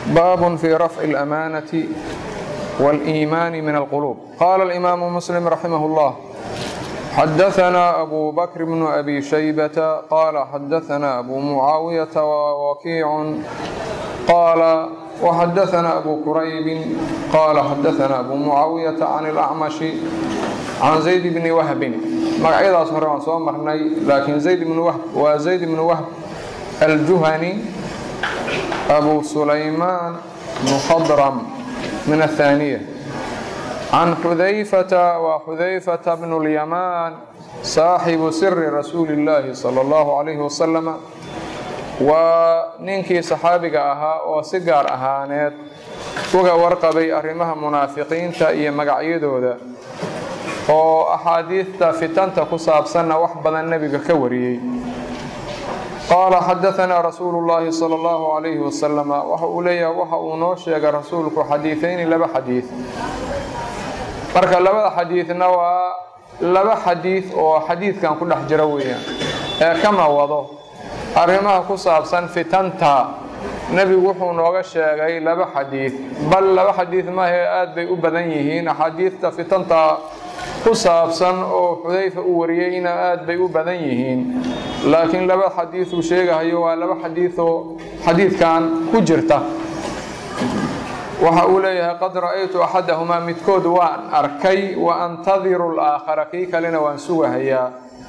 باب في رفع الأمانة والإيمان من القلوب قال الإمام مسلم رحمه الله حدثنا أبو بكر بن أبي شيبة قال حدثنا أبو معاوية ووكيع قال وحدثنا أبو كريب قال حدثنا أبو معاوية عن الأعمش عن زيد بن وهب magacyadaas hore waan soo marnay laakiin zayd ibnu wahb waa zayd ibnu wahb aljuhani abu sulaymaan mukhadram min aلthaaniya can xudayfata waa xudayfata bnu اlyamaan saaxibu siri rasuuli اllaahi salى اllahu calayhi wasalama waa ninkii saxaabiga ahaa oo si gaar ahaaneed uga warqabay arrimaha munaafiqiinta iyo magacyadooda oo axaadiidta fitanta ku saabsanna wax badan nebiga ka wariyey qaala xadaanaa rasuulu llaahi sala allahu calayhi wasalama waxa uu leeyahay waxa uu noo sheegay rasuulku xadiidayni laba xadiid marka labada xadiidna waa laba xadiid oo xadiidkan ku dhex jira weeyaan ee kama wado arrimaha ku saabsan fitanta nebigu wuxuu nooga sheegay laba xadiid bal laba xadiid mahee aad bay u badan yihiin axaadiidta fitanta ku saabsan oo xudayfa uu wariyeyna aad bay u badan yihiin laakiin laba xadiid uu sheegahayo waa laba xadiidoo xadiidkan ku jirta waxa uu leeyahay qad ra'aytu axadahumaa midkood waan arkay wa antadiru alaakhara kii kalena waan sugahayaa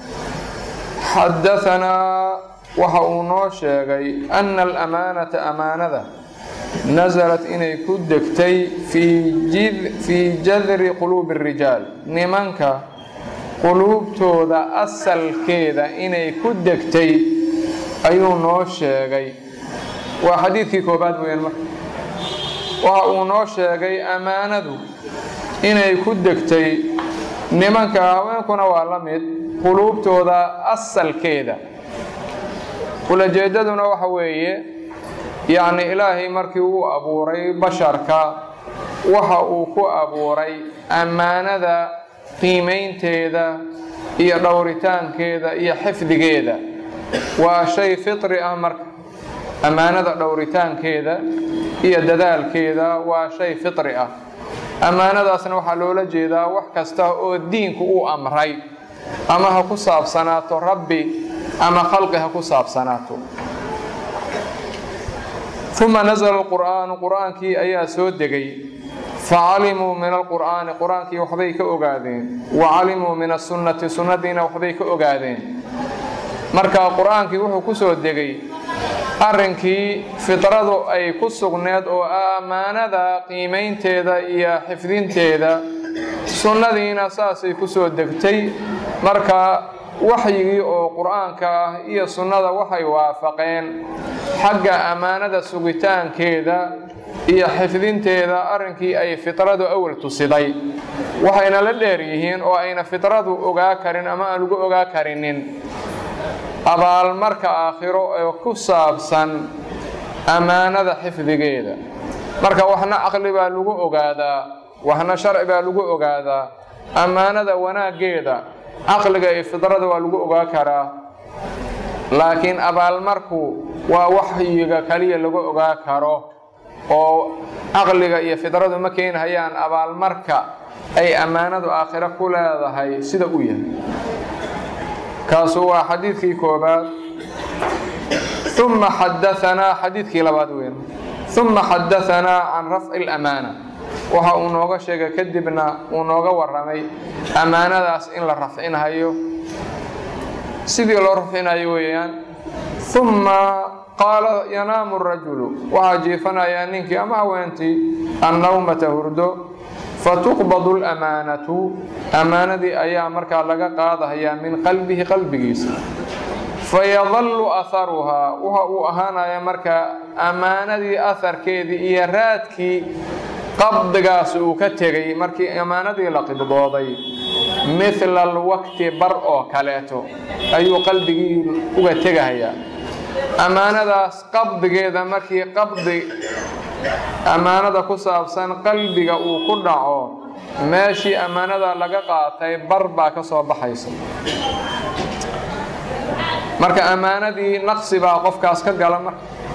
xadaanaa waxa uu noo sheegay ana alamaanata amaanada nasalat inay ku degtay fii jadri quluubi arijaal nimanka quluubtooda asalkeeda inay ku degtay ayuu noo sheegay waa xadiidkii koobaad weyaan marka waxa uu noo sheegay ammaanadu inay ku degtay nimanka haweenkuna waa la mid quluubtooda asalkeeda ulajeedaduna waxa weeye yacni ilaahay markii uu abuuray basharka waxa uu ku abuuray ammaanada qiimaynteeda iyo dhowritaankeeda iyo xifdigeeda waa shay fitri ah marka ammaanada dhowritaankeeda iyo dadaalkeeda waa shay fitri ah ammaanadaasna waxaa loola jeedaa wax kasta oo diinku uu amray ama ha ku saabsanaato rabbi ama khalqi ha ku saabsanaato uma nasala alqur'aanu qur'aankii ayaa soo degay facalimuu min alqur'aani qur-aankii waxbay ka ogaadeen wa calimuu min asunnati sunnadiina waxbay ka ogaadeen marka qur-aankii wuxuu ku soo degay arrinkii fitradu ay ku sugneed oo ammaanada qiimaynteeda iyo xifdinteeda sunnadiina saasay ku soo degtay marka waxyigii oo qur-aanka ah iyo sunnada waxay waafaqeen xagga ammaanada sugitaankeeda iyo xifdinteeda arrinkii ay fitradu awal tusiday waxayna la dheer yihiin oo ayna fitradu ogaa karin ama aan lagu ogaa karinin abaalmarka aakhiro ee ku saabsan ammaanada xifdigeeda marka waxna caqli baa lagu ogaadaa waxna sharci baa lagu ogaadaa ammaanada wanaaggeeda caqliga iyo fidrada waa lagu ogaa karaa laakiin abaalmarku waa waxyiga kaliya lagu ogaa karo oo caqliga iyo fidradu ma keenhayaan abaalmarka ay ammaanadu aakhiro ku leedahay sida u yahay kaasu waa xadiidkii koobaad uma xadaanaa xadiidkii labaad weyn uma xadaanaa can rafci اlamaana waxa uu nooga sheegay kadibna uu nooga waramay ammaanadaas in la rafcinhayo sidii loo rafcinayo weeyaan uma qaala yanaamu rajulu waxaa jiifanayaa ninkii ama haweentii annawmata hurdo fatuqbadu lamaanatu ammaanadii ayaa markaa laga qaadahayaa min qalbihi qalbigiisa fayadallu aharuhaa waxa uu ahaanaya markaa ammaanadii aharkeedii iyo raadkii qabdigaas uu ka tegay markii ammaanadii la qibdooday mithla alwaqti bar oo kaleeto ayuu qalbigii uga tegahayaa ammaanadaas qabdigeeda markii qabdi ammaanada ku saabsan qalbiga uu ku dhaco meeshii ammaanada laga qaatay bar baa ka soo baxaysa marka ammaanadii naqsi baa qofkaas ka gala marka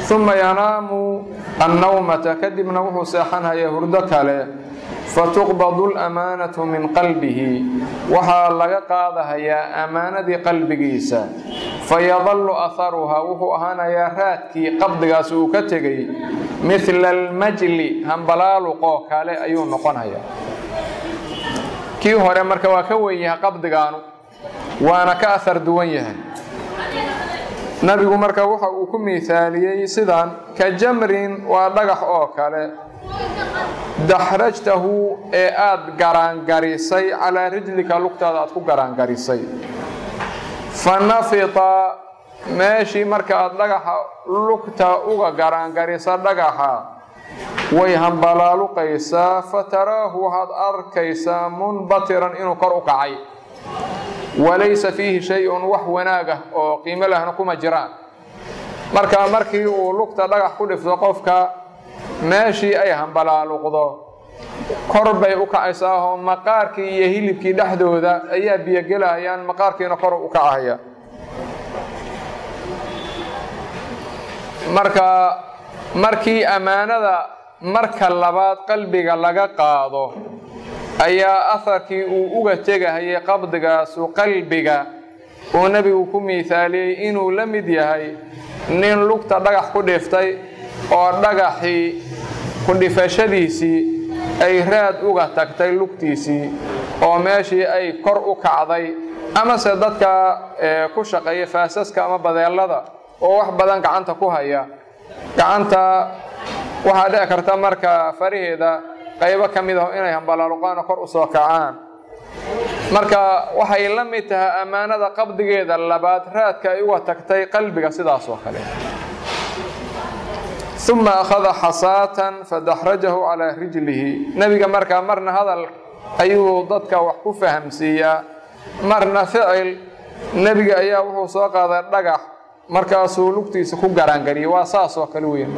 uma yanaamu annawmata kadibna wuxuu seexanhaya hurdo kale fatuqbadu lamaanatu min qalbihi waxaa laga qaadahayaa ammaanadii qalbigiisa fayadallu aharuhaa wuxuu ahaanayaa raadkii qabdigaas uu ka tegay midla almajli hambalaaluqoo kale ayuu noqonayaa kii hore marka waa ka wen yahay qabdigaanu waana ka ahar duwan yahay nabigu marka waxa uu ku miithaaliyey sidan ka jamrin waa dhagax oo kale daxrajtahu ee aada garaangarisay calaa rijlika lugtaada aad ku garaangarisay fa nafita meeshii marka aad dhagaxa lugta uga garaangarisa dhagaxa way hambalaaluqaysaa fa taraahu waxaad arkaysaa munbatiran inuu kor u kacay walaysa fiihi shay-un wax wanaag ah oo qiimo lahna kuma jiraan marka markii uu lugta dhagax ku dhifto qofka meeshii ay hambalaaluqdo kor bay u kacaysaahoo maqaarkii iyo hilibkii dhexdooda ayaa biyogelahayaan maqaarkiina kor u kacahaya marka markii ammaanada marka labaad qalbiga laga qaado ayaa aharkii uu uga tegahayay qabdigaasu qalbiga uu nebigu ku miithaaliyey inuu la mid yahay nin lugta dhagax ku dhiftay oo dhagaxii ku dhifashadiisii ay raad uga tagtay lugtiisii oo meeshii ay kor u kacday amase dadka ku shaqeeya faasaska ama badeelada oo wax badan gacanta ku haya gacanta waxaa dhici karta marka faraheeda qaybo ka mid ah inay hambalaaluqaana kor u soo kacaan marka waxay la mid tahay ammaanada qabdigeeda labaad raadka ay uga tagtay qalbiga sidaas oo kale uma akhada xasaatan fadaxrajahu calaa rijlihi nebiga markaa marna hadal ayuu dadka wax ku fahamsiiyaa marna ficil nebiga ayaa wuxuu soo qaaday dhagax markaasuu lugtiisa ku garaangariyay waa saas oo kale weyn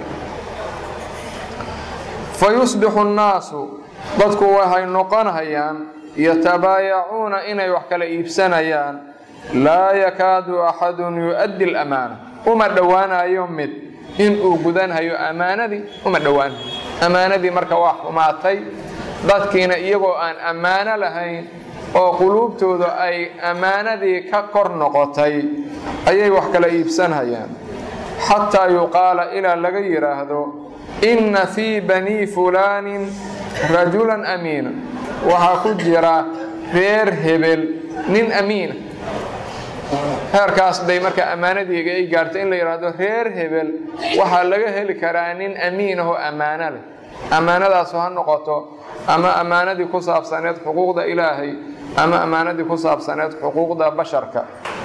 fa yusbixu nnaasu dadku waxay noqonhayaan yatabaayacuuna inay wax kala iibsanayaan laa yakaadu axadun yu-addi lamaana uma dhowaanayo mid inuu gudanhayo ammaanadii uma dhowaanayo ammaanadii marka waa xumaatay dadkiina iyagoo aan ammaano lahayn oo quluubtooda ay ammaanadii ka kor noqotay ayay wax kala iibsanhayaan xataa yuqaala ilaa laga yidhaahdo inna fii banii fulaanin rajulan amiina waxaa ku jira reer hebel nin amiina heerkaas day marka ammaanadiiga ay gaartay in la yidhaahdo reer hebel waxaa laga heli karaa nin amiin ahoo ammaano leh ammaanadaasu ha noqoto ama ammaanadii ku saabsaneed xuquuqda ilaahay ama ammaanadii ku saabsaneed xuquuqda basharka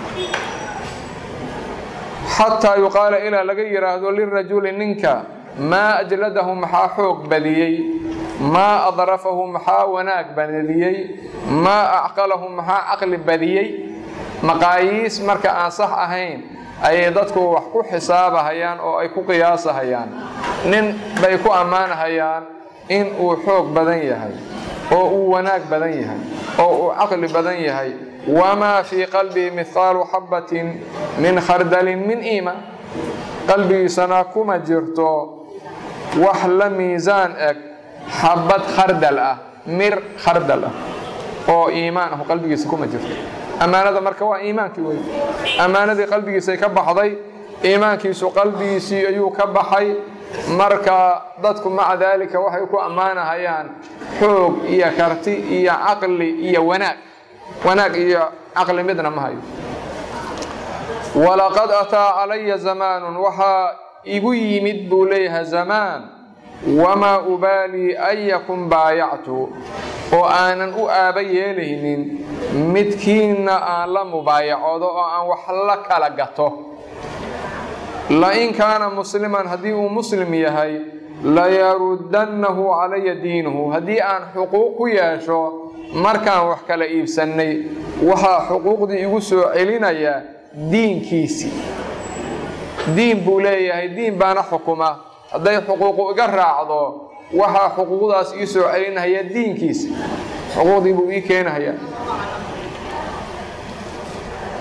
xataa yuqaala ilaa laga yidhaahdo lirajuli ninka maa ajladahu maxaa xoog badiyey maa adrafahu maxaa wanaag badiyey maa acqalahu maxaa caqli badiyey maqaayiis marka aan sax ahayn ayay dadku wax ku xisaabahayaan oo ay ku qiyaasahayaan nin bay ku ammaanahayaan in uu xoog badan yahay oo uu wanaag badan yahay oo uu caqli badan yahay wamaa fii qalbihi mihqaalu xabbatin min khardalin min iimaan qalbigiisana kuma jirto wax la miisaan eg xabad khardal ah mir khardal ah oo iimaan ah qalbigiisa kuma jirto ammaanada marka waa iimaankii wey ammaanadii qalbigiisay ka baxday iimaankiisu qalbigiisii ayuu ka baxay marka dadku maca daalika waxay ku ammaanahayaan xoog iyo karti iyo caqli iyo wanaag wanaag iyo caqli midna ma hayo walaqad ataa calaya zamaanun waxaa igu yimid buu leeyahay zamaan wamaa ubaalii ayakum baayactu oo aanan u aaba yeelaynin midkiinna aan la mubaayacoodo oo aan wax la kala gato lain kaana musliman haddii uu muslim yahay layaruddannahu calaya diinuhu haddii aan xuquuq ku yeesho markaan wax kala iibsannay waxaa xuquuqdii igu soo celinayaa diinkiisii diin buu leeyahay diin baana xukuma hadday xuquuqu iga raacdo waxaa xuquuqdaas ii soo celinahaya diinkiisa xuquuqdii buu ii keenahayaa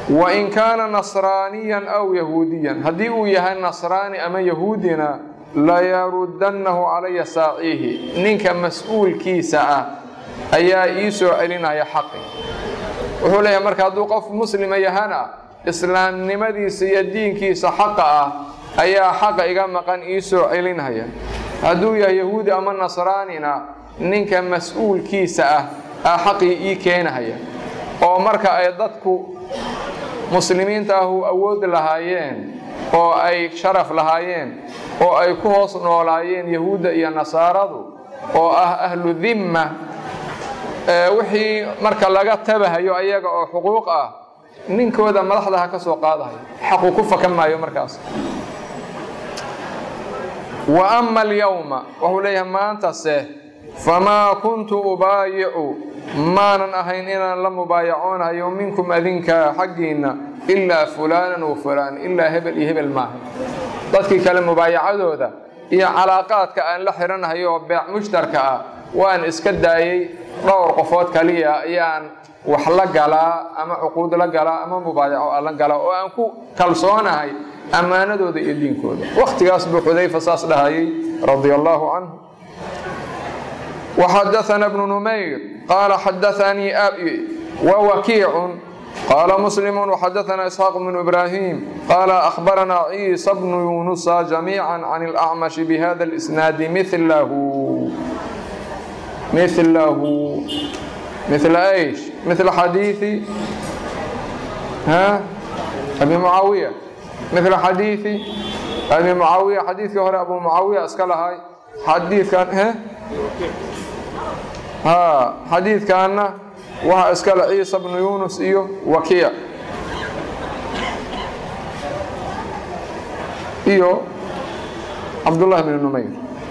wain kaana nasraaniyan aw yahuudiyan haddii uu yahay nasraani ama yahuudina layarudannahu calaya saaciihi ninka mas-uulkiisa ah ayaa ii soo celinaya xaqi wuxuu leeyahay marka hadduu qof muslima yahana islaamnimadiisa iyo diinkiisa xaqa ah ayaa xaqa iga maqan ii soo celinaya hadduu yahay yahuudi ama nasraanina ninka mas-uulkiisa ah aa xaqii ii keenahaya oo marka ay dadku muslimiinta ahu awood lahaayeen oo ay sharaf lahaayeen oo ay ku hoos noolaayeen yahuudda iyo nasaaradu oo ah ahlu dimma wixii marka laga tabahayo ayaga oo xuquuq ah ninkooda madaxda ha ka soo qaadahayo xaqu ku fakan maayo markaas wa ama alyawma wuxuu leeyahay maantase famaa kuntu ubaayicu maanan ahayn inaan la mubaayacoonayo minkum adinka xaggiinna ilaa fulaanan wa fulaan ilaa hebel iyo hebel maaha dadkii kale mubaayacadooda iyo calaaqaadka aan la xidhanahayo oo beec mushtarka ah waan iska daayey dhowr qofood kaliya ayaan wax la galaa ama cuquud la galaa ama mubaayaco la galaa oo aan ku kalsoonahay ammaanadooda iyo diinkooda wakhtigaas buu xudayfa saas dhahayay radia allaahu canhu وxadaثna بن نmayr qala xadaثanii abi وwkiic qala msلm وxadaثna isxاaq بن إbrahim qala أخbarana ciisa بن yunusa جamيعا عن الأcmaشh bhada الإsناad mlhu mlhu ml ايش ml xadiiثi abi mucaawiya ml xadiiثi abi mucaawiya xadiidkii hore abu mucaawiya iska lahay xadiidkan xadiidkaana waxaa iskale ciisa bnu yunus iyo wakiic iyo cabdullahi bn numayr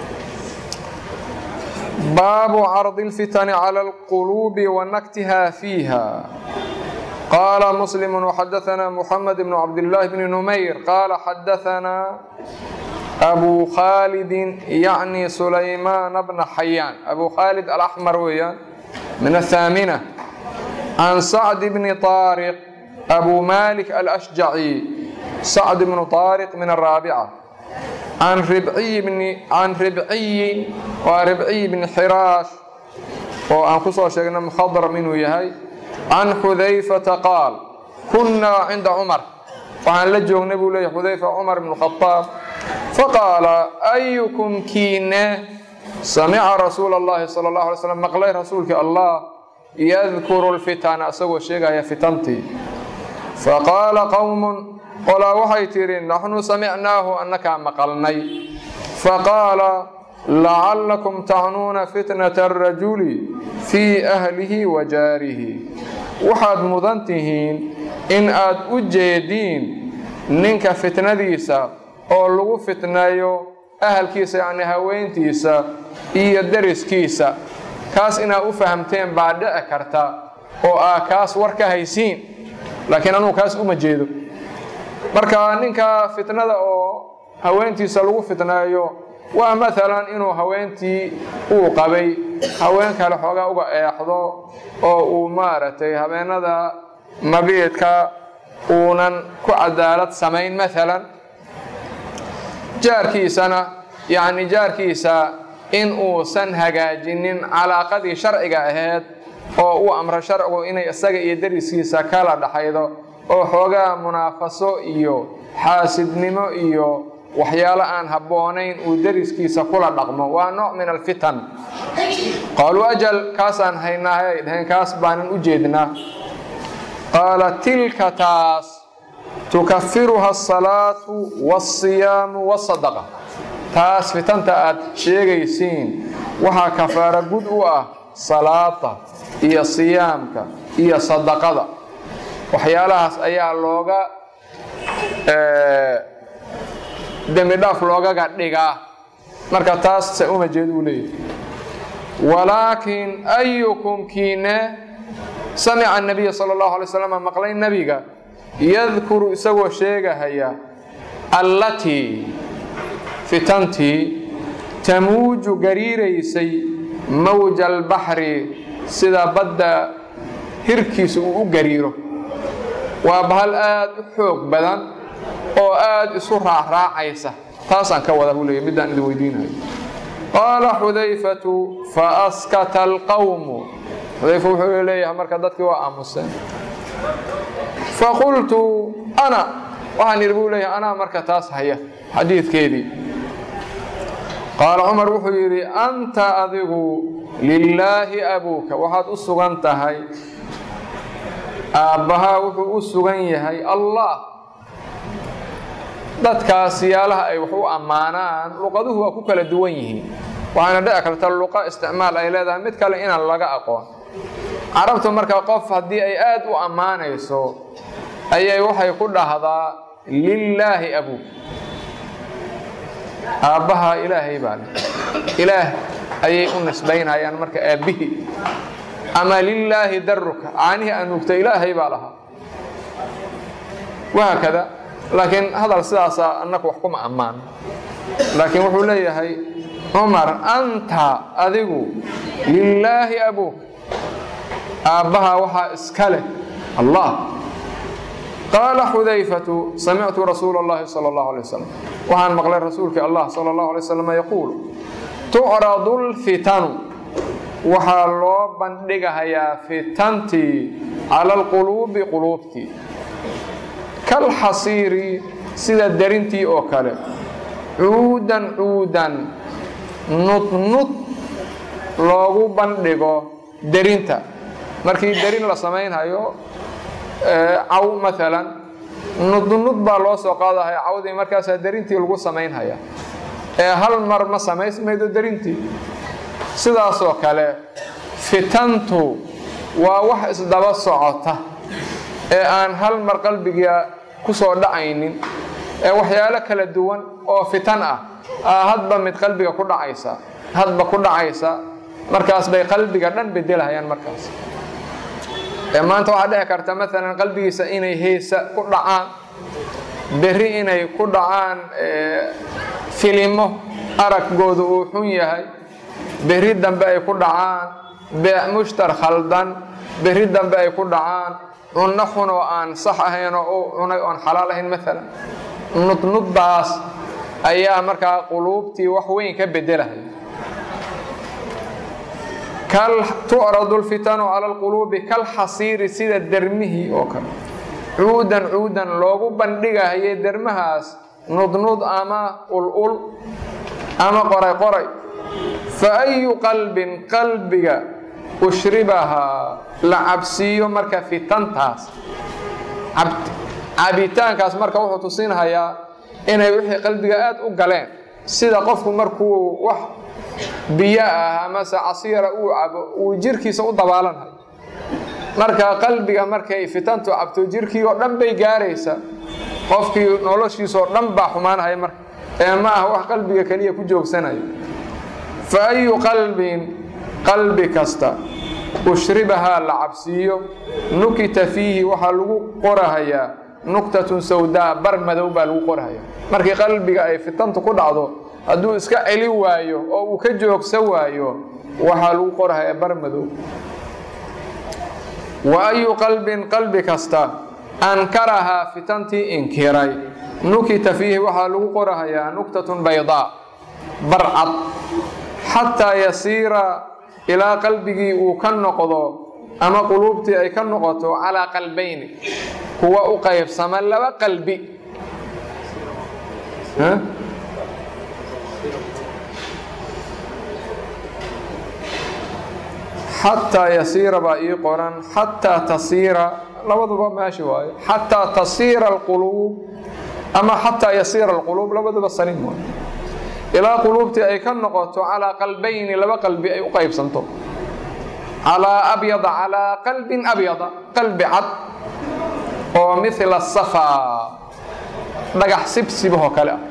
baabu cardi اlfitani calى اlquluubi wa naktiha fiiha qaala muslim وxadaثna muxamed bn cabdillaahi bni numayr qaala xadaثna abu khaalidin yacni sulaymaana bna xayaan abu khaalid alaxmar weeyaan min athaamina can sacd bni طaariq abu malik alashjaci sacd bnu طaariq min araabica can ribciyi bni can ribciyi waa ribciyi bni xiraash oo aan ku soo sheegnay mukhadram inuu yahay can xudayfata qaal kunnaa cinda cumar waxaan la joognay buu leeyahy xudayfa cumar bn khadaab faqaala ayukum kiine samica rasuula اllahi sala اllahu alay slam maqlay rasuulkii allah yadkuru lfitana isagoo sheegaya fitantii faqaala qowmun qolaa waxay tidhi naxnu samicnaahu annakaa maqalnay faqaala lacallakum tacnuuna fitnata arajuli fii ahlihi wa jaarihi waxaad mudan tihiin in aad u jeediin ninka fitnadiisa oo lagu fitneeyo ahalkiisa yacni haweentiisa iyo deriskiisa kaas inaad u fahamteen baa dhici karta oo aa kaas war ka haysiin laakiin anugu kaas uma jeedo marka ninka fitnada oo haweentiisa lagu fitneeyo waa maalan inuu haweentii uu qabay haween kale xoogaa uga eexdo oo uu maaragtay habeenada mabiidka uunan ku cadaalad samayn maalan jaarkiisana yacni jaarkiisa in uusan hagaajinin calaaqadii sharciga ahayd oo uu amro sharcigu inay isaga iyo dariskiisa kala dhaxaydo oo xoogaa munaafaso iyo xaasidnimo iyo waxyaalo aan habboonayn uu dariskiisa kula dhaqmo waa nooc min alfitan qaaluu ajal kaasaan haynaahay ay dhaheen kaas baanan u jeednaa qaala tilka taas tukafiruha asalaatu waasiyaamu wasadaqa taas fitanta aad sheegaysiin waxaa kafaaro gud u ah salaada iyo siyaamka iyo sadaqada waxyaalahaas ayaa looga dembi dhaaf loogaga dhigaa marka taas se uma jeed uu leeyahy walaakin ayukum kiine samica nabiya sala allahu alay slam maqlay nebiga yadkuru isagoo sheegahaya allatii fitantii tamuuju gariiraysay mawja albaxri sida badda hirkiisa uu u gariiro waa bahal aad u xoog badan oo aad isu raacraacaysa taasaan ka wada buu leeya middaan idin weydiinayo qaala xudayfatu faaskata alqawmu xudayfa wuxuu leeyahay marka dadkii waa aamuseen faqultu ana waxaan yidhi buu leeyahay anaa marka taas haya xadiidkeedii qaala cumar wuxuu yidhi anta adigu lilaahi abuuka waxaad u sugan tahay aabbahaa wuxuu u sugan yahay allah dadkaas yaalaha ay wax u ammaanaan luqaduhu waa ku kala duwan yihiin waxaana dhici karta luqa isticmaal ay leedahay mid kale inaan laga aqoon carabtu marka qof haddii ay aad u ammaanayso ayay waxay ku dhahdaa lilaahi abuuk aabbaha ilaahay baa leh ilaah ayay u nisbaynayaan marka aabbihii ama lilaahi daruka caanihii aan nuugta ilaahay baa lahaa wahaakada laakiin hadal sidaasa annaku wax kuma ammaan laakiin wuxuu leeyahay cumar anta adigu lilaahi abuuk aabbaha waxaa iska leh allah qaala xudayfatu samictu rasuula اllahi salى اllahu alay wasalam waxaan maqlay rasuulkii allah sala اllahu alay wasalam yaquul tucradu lfitanu waxaa loo bandhigahayaa fitantii cala alquluubi quluubtii kalxasiiri sida darintii oo kale cuudan cuudan nudnud loogu bandhigo derinta markii derin la samaynhayo caw maalan nudnud baa loo soo qaadahaya cawdii markaasaa derintii lagu samaynhaya ee hal mar ma samaysmaydo derintii sidaasoo kale fitantu waa wax isdaba socota ee aan hal mar qalbiga ku soo dhacaynin ee waxyaalo kala duwan oo fitan ah aa hadba mid qalbiga ku dhacaysa hadba ku dhacaysa markaas bay qalbiga dhan bedelahayaan markaas ee maanta waxaa dhici karta maalan qalbigiisa inay heesa ku dhacaan berri inay ku dhacaan filimo araggooda uu xun yahay berri dambe ay ku dhacaan beec mushtar khaldan berri dambe ay ku dhacaan cunno xun oo aan sax ahayn oo u cunay oon xalaal ahayn maalan nudnuddaas ayaa markaa quluubtii wax weyn ka bedelahay tucradu lfitanu cala alquluubi kalxasiiri sida dermihii oo kale cuudan cuudan loogu bandhigahayay dermahaas nudnud ama ul-ul ama qoray qoray fa ayu qalbin qalbiga ushribahaa la cabsiiyo marka fitantaas cabitaankaas marka wuxuu tusinhayaa inay wixii qalbiga aad u galeen sida qofku markuu wax biyo ah amase casiira uu cabo uu jirkiisa u dabaalanhayo marka qalbiga markay fitantu cabto jirkii oo dhan bay gaaraysa qofkii noloshiisaoo dhan baa xumaanhaya marka ee ma ah wax qalbiga keliya ku joogsanayo fa ayu qalbin qalbi kasta ushribahaa la cabsiiyo nukita fiihi waxaa lagu qorahayaa nuktatun sawdaa bar madow baa lagu qorahayaa markii qalbiga ay fitantu ku dhacdo hadduu iska celi waayo oo uu ka joogsa waayo waxaa lagu qorahayaa bar madow wa ayu qalbin qalbi kasta ankarahaa fitantii inkiray nukita fiihi waxaa lagu qorahayaa nuktatun baydaa barcad xataa yasiira ilaa qalbigii uu ka noqdo ama quluubtii ay ka noqoto calaa qalbayni kuwa u qaybsama laba qalbi xataa yasiira baa ii qoran xataa tasiira labaduba meeshi waayo xataa tasiira alquluub ama xataa yasiira alquluub labaduba saliim waayo ilaa quluubtii ay ka noqoto calaa qalbayni laba qalbi ay u qaybsanto calaa abyada calaa qalbin abyada qalbi cad oo mila safaa dhagax sibsibahoo kale ah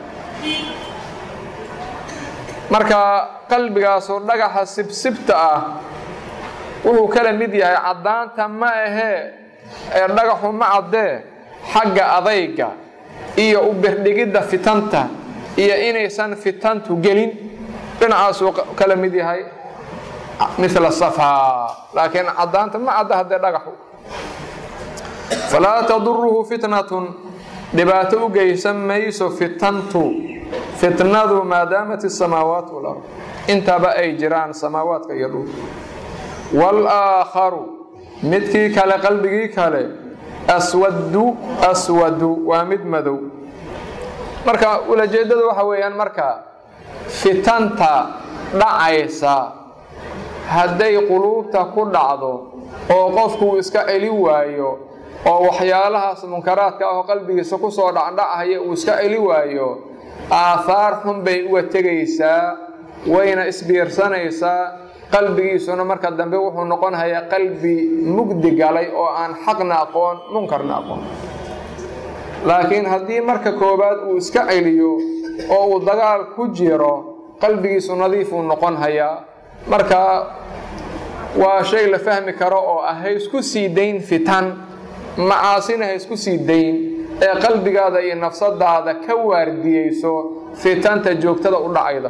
marka qalbigaasoo dhagaxa sibsibta ah wuxuu kala mid yahay caddaanta ma ahee ee dhagaxu ma caddee xagga adayga iyo u birdhigidda fitanta iyo inaysan fitantu gelin dhinacaasuu kala mid yahay mila safaa laakiin caddaanta ma cadda haddee dhagaxu falaa taduruhu fitnatun dhibaato u geysan mayso fitantu fitnadu maadaamat isamaawaat walard intaba ay jiraan samaawaadka iyo dhul walaakharu midkii kale qalbigii kale aswadu aswadu waa mid madow marka ulajeedadu waxa weeyaan marka fitanta dhacaysa hadday quluubta ku dhacdo oo qofkuu iska celi waayo oo waxyaalahaas munkaraadka ah oo qalbigiisa kusoo dhacdhachaya uu iska celi waayo aahaar xun bay uga tegaysaa wayna isbiirsanaysaa qalbigiisuna marka dambe wuxuu noqonhayaa qalbi mugdi galay oo aan xaqna aqoon munkarna aqoon laakiin haddii marka koowaad uu iska celiyo oo uu dagaal ku jiro qalbigiisu nadiifuu noqon hayaa marka waa shay la fahmi karo oo ah ha isku sii dayn fitan macaasina ha isku sii dayn ee qalbigaada iyo nafsadaada ka waardiyeyso fitanta joogtada u dhacayda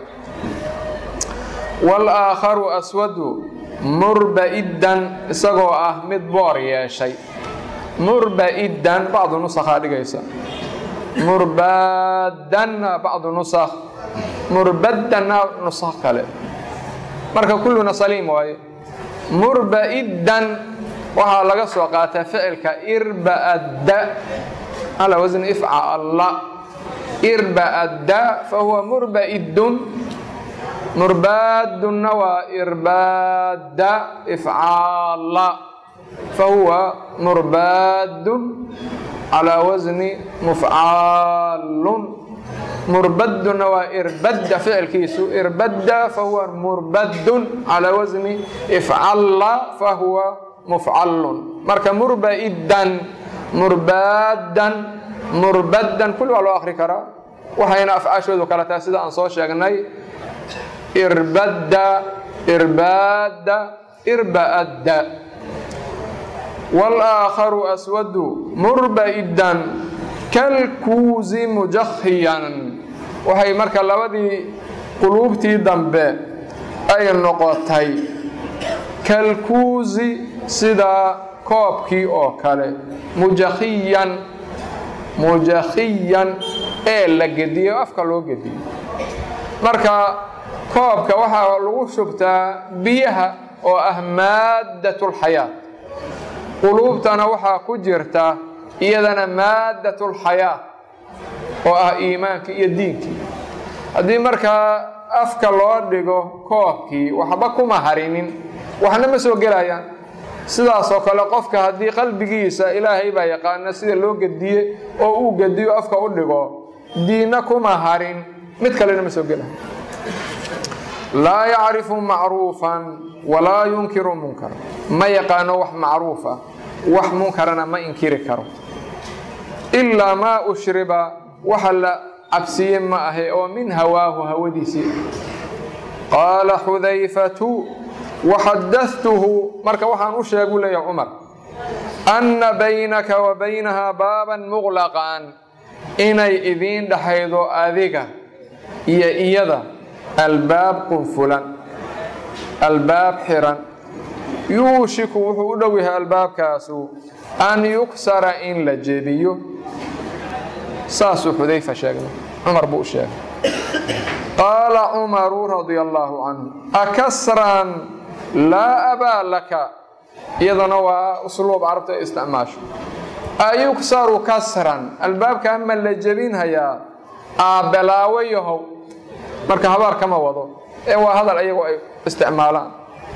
walaakharu aswadu murba'iddan isagoo ah mid boor yeeshay murba'iddan bacdu nusakhaa dhigaysa murbaadanna bacdu nusakh murbaddanna nusakh kale marka kulluna saliim waaye murba'iddan waxaa laga soo qaataa ficilka irba'adda ala wasni ifcalla irba'adda fahuwa murba'iddun murbaadunna waa irbaadda ifcaalla fahuwa murbaadun calaa wasni mufcaalun murbadunna waa irbadda ficilkiisu irbadda fahuwa murbadun calaa wasni ifcalla fahuwa mufcallun marka murba'iddan murbaadan murbaddan kulli waa loo akri karaa waxayna afcaashoodu kala tahay sida aan soo sheegnay irbadda irbaadda irba'adda walaakharu aswadu murba'iddan kalkuusi mujakhiyan waxay marka labadii quluubtii dambe ay noqotay kalkuusi sida koobkii oo kale mujakhiyan mujakhiyan ee la gediyo afka loo gediyo marka koobka waxaa lagu shubtaa biyaha oo ah maaddatulxayaat quluubtana waxaa ku jirta iyadana maaddatulxayaat oo ah iimaankii iyo diinkii haddii markaa afka loo dhigo koobkii waxba kuma harinin waxna ma soo gelayaan sidaasoo kale qofka haddii qalbigiisa ilaahay baa yaqaana sida loo gediye oo uu gediyo afka u dhigo diinna kuma harin mid kalena ma soo gelayo laa yacrifu macruufan walaa yunkiru munkar ma yaqaano wax macruuf ah wax munkarana ma inkiri karo ilaa maa ushriba waxa la cabsiye ma ahe oo min hawaahu hawadiisii qaala xudayfatu waxadatuhu marka waxaan u sheegu leeya cumar anna baynaka wa baynahaa baaban muqlaqan inay idiin dhaxaydo adiga iyo iyada albaab qunfulan albaab xiran yuushiku wuxuu u dhow yahay albaabkaasu an yuksara in la jebiyo saasuu xudayfa sheegnay cumar buu u sheegay qaala cumaru radia allaahu canhu akasran laa abaa laka iyadana waa usluub carabta ay isticmaasho ayuksaru kasran albaabkaa ma la jebinhayaa aabbelaawo yahow marka habaar kama wado ee waa hadal ayagu ay isticmaalaan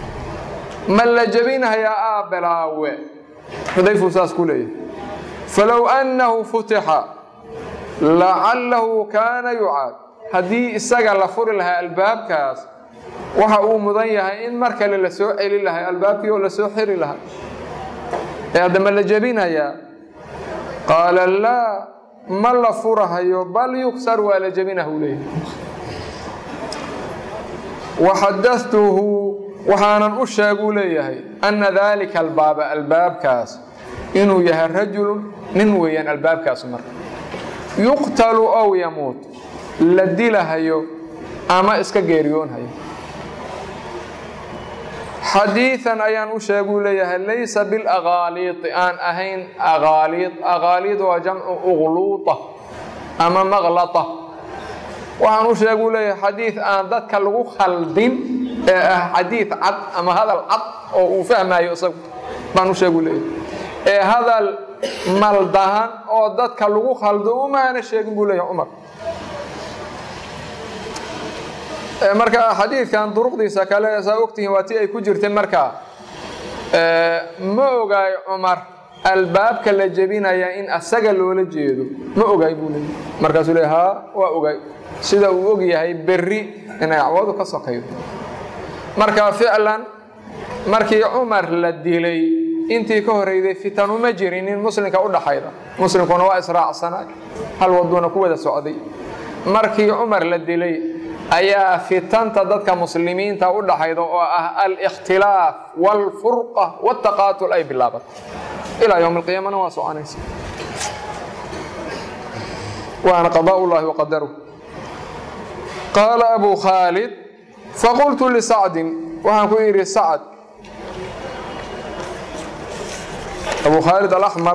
ma la jebinhayaa aabbelaawe xudayfuu saas ku leeyahay falow annahu futixa lacallahu kaana yucaad haddii isaga la furi lahaa albaabkaas waxa uu mudan yahay in mar kale la soo celi lahay albaabkii oo la soo xiri lahaa ee haddama la jebinayaa qaala laa ma la furahayo bal yuksar waa la jebinahu leeyahay waxadatuhu waxaanan u sheeguu leeyahay anna daalika albaaba albaabkaas inuu yahay rajulun nin weeyaan albaabkaasu marka yuqtalu ow yamuut la dilahayo ama iska geeriyoonhayo xadiidan ayaan u sheeguu leeyahay laysa bilaqaaliidi aan ahayn aqaaliid aqaaliid waa jamcu uqluuta ama maqlata waxaan u sheeguu leeyahay xadiid aan dadka lagu khaldin ee ah xadiid cad ama hadal cad oo uu fahmayo isagu baan u sheeguu leeyahay ee hadal maldahan oo dadka lagu khaldo umaana sheegin buu leeyahay cumar marka xadiidkan duruqdiisa kale saa ogtihiin waa tii ay ku jirtay markaa ma ogaay cumar albaabka la jebinaya in asaga loola jeedo ma ogaay buu leeyahy markaasuu le haa waa ogaay sida uu og yahay berri inay acwadu ka sokaydo marka ficlan markii cumar la dilay intii ka horeyday fitanuma jirinin muslimka u dhaxayda muslimkuna waa israacsanay hal waduuna ku wada socday markii cumar la dilay ayaa fitanta dadka muslimiinta u dhaxayda oo ah alikhtilaaf wاlfurqa wاtaqaatul ay bilaabatay ilaa ywm اlqiyaamana waa soconaysa waana qaضاء اllahi waqadaruh qaala abu khaalid faqultu lisacdin waxaan ku idhi sacd abu khaalid alaxmar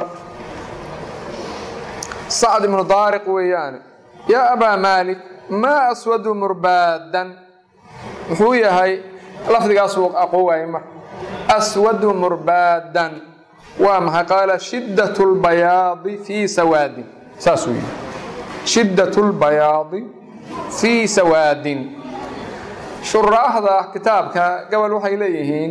sacd ibnu daariq weeyaane yaa abaa maalik maa aswadu murbaadan muxuu yahay lafdigaasuu aqoon waayey marka aswadu murbaadan waa maxay qaala shiddat lbayaadi fii sawaadin saasuu yihi shiddat lbayaadi fii sawaadin shuraaxda kitaabka gobol waxay leeyihiin